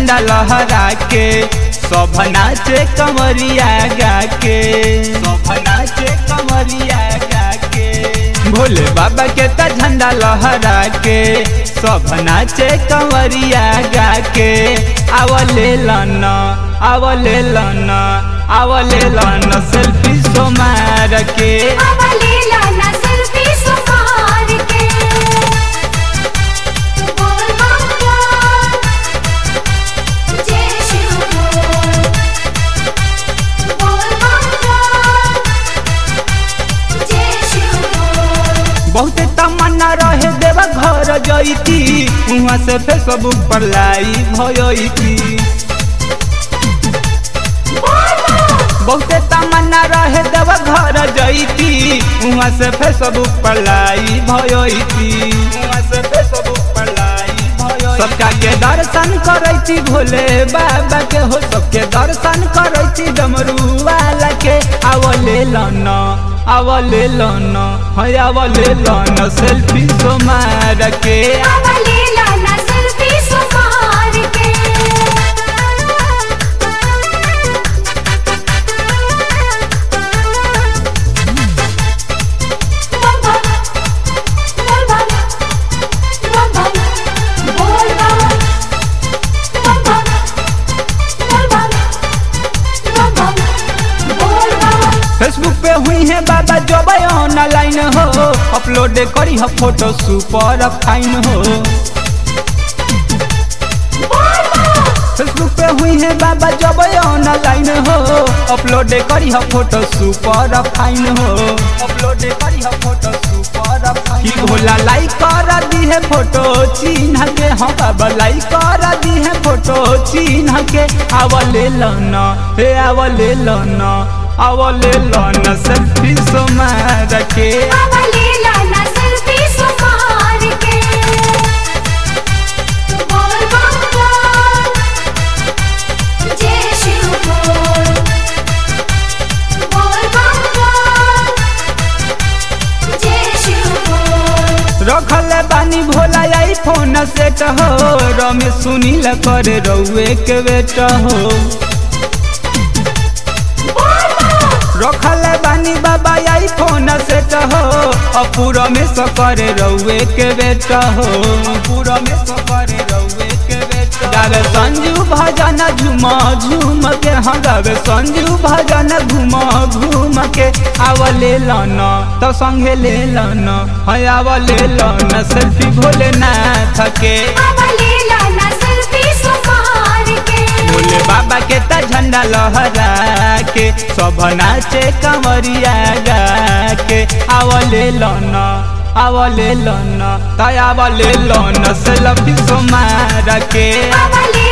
झंडा लहरा के सब नाचे कमरिया गा के सब नाचे कमरिया गा के भोले बाबा के त झंडा लहरा के सब नाचे कमरिया गा के आवले लन आवले लन आवले लन सेल्फी सो मार के आवले लाना सेल्फी सुमार के बोल बम जय शिव बोल बोल बम जय शिव बोल बहुते तमन्ना रहे देव घर जईती वहाँ से फेसबुक पर लाई भयती बहुते तमन्ना रहे देव घर जईती वहाँ से फेसबुक पर लाई भयती वहाँ से फेसबुक पर लाई भयती सबका के दर्शन करैती भोले बाबा के हो सबके दर्शन करैती डमरू वाला के आवले लन आवले लन है आवले लन सेल्फी सो मार के आवले लाना सेल्फी सुमार के बम बम बोल बम बम बम बोल बम बम बम बोल बम बम बम बोल बम फेसबुक पे हुई है बाबा जब ऑनलाइन हो अपलोड करी है फोटो सुपर फाइन हो फेसबुक पे हुई है बाबा जब ऑनलाइन हो अपलोड करी है फोटो सुपर फाइन हो अपलोड करी है फोटो सुपर फाइन की भोला लाइक कर दी है फोटो चिन्ह के हम बाबा लाइक कर दी है फोटो चिन्ह के आवले लन हे आवले लन आवले लन सेल्फी सो मार के आवले लाना सेल्फी सुमार के बोल बम जय शिव बोल बोल बम जय शिव बोल रखल बानी भोला आई फोन सेट हो रमेश सुनील करे रउए के बेट हो रखल बानी बाबा आई फोन सेट हो अपू रमेश करे रउए के बेट हो अपू रमेश करे रउए के बेट गावे संजू भजन झूम झूम के हाँ गावे संजू भजन घूम घूम के आवले लन तो संगे ले लन है आवले लन सेल्फी भोले नाथ के आवले लाना सेल्फी सुमार के भोले बाबा के त झंडा लहरा के सब नाचे कमरिया गा के आवले लन आवले लन तय आवले लन सेल्फी सो मार के आवले